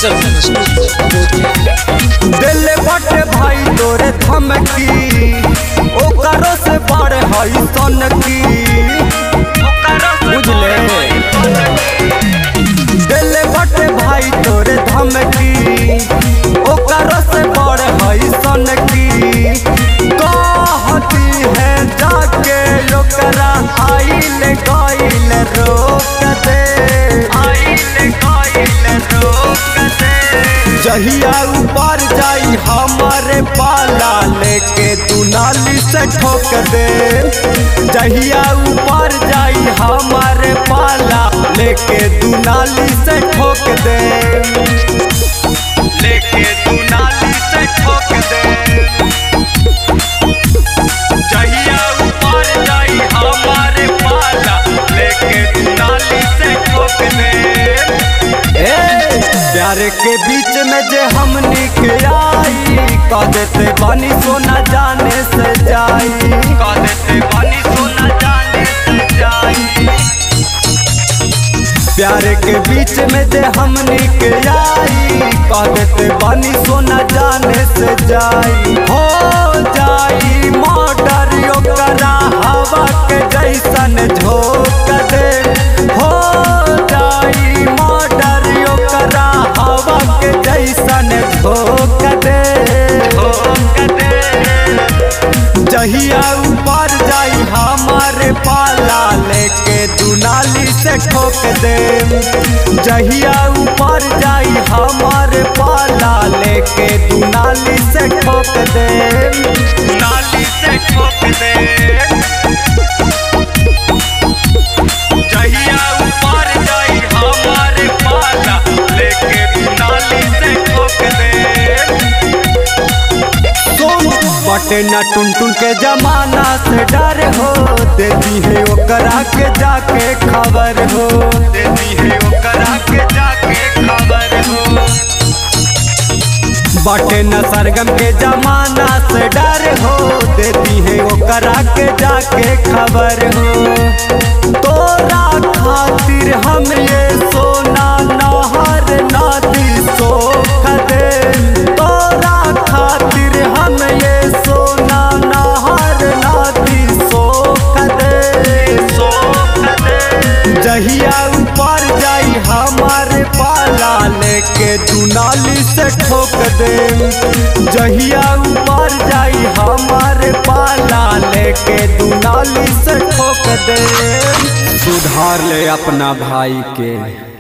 Consultant Studio. दिल बटे भाई तोरे धमकी ओकरो से बड़ हई सनकी बुझले दिल बटे भाई तोरे धमकी ओकरो से बड़ हई सनकी कहती है जाके ओकरा आइल गइल रोक दे आइल गइल रोक दे जहिया ऊपर जाई हमारे पाला लेके दुनाली से ठोक दे जहिया ऊपर जाई हमारे पाला लेके दुनाली से ठोक दे लेके दुनाली से ठोक दे जहिया ऊपर जाई हमारे पाला लेके दुनाली से ठोक दे ए, प्यार के बीच में जे हमनी के आई कह देते बानी सोना जाने से जाई कह देते बानी सोना जाने से जाई प्यार के बीच में जे हमनी के आई कह देते बानी सोना जाने से जाई हो जाई मर्डर ओकरा हवा के जैसन झोंक दे हो जाई मर्डर ओकरा हवा के जैसन झोंक दे झोंक दे जहिया ऊपर जाई हमारे पाला लेके दुनाली से ठोक दे जहिया ऊपर जाई हमारे पाला लेके दुनाली से ठोक दे दुनाली से ठोक दे जहिया ऊपर जाई हमारे पाला लेके दुनाली से ठोक दे बटे न टुन टुन के जमाना से डर हो देती है ओकरा के जाके खबर हो देती है ओकरा के जाके खबर हो बटे न सरगम के जमाना से डर हो देती है ओकरा के जाके खबर हो तोरा खातिर हम ये सोना नहर नदी सोख दे तोरा खातिर हम ये सोना नहर नदी सोख दे सोख दे जहिया ऊपर जाई हमारे पाला लेके दुनाली से ठोक दे जहिया ऊपर जाई हमारे पाला लेके दुनाली से ठोक दे सुधार ले अपना भाई के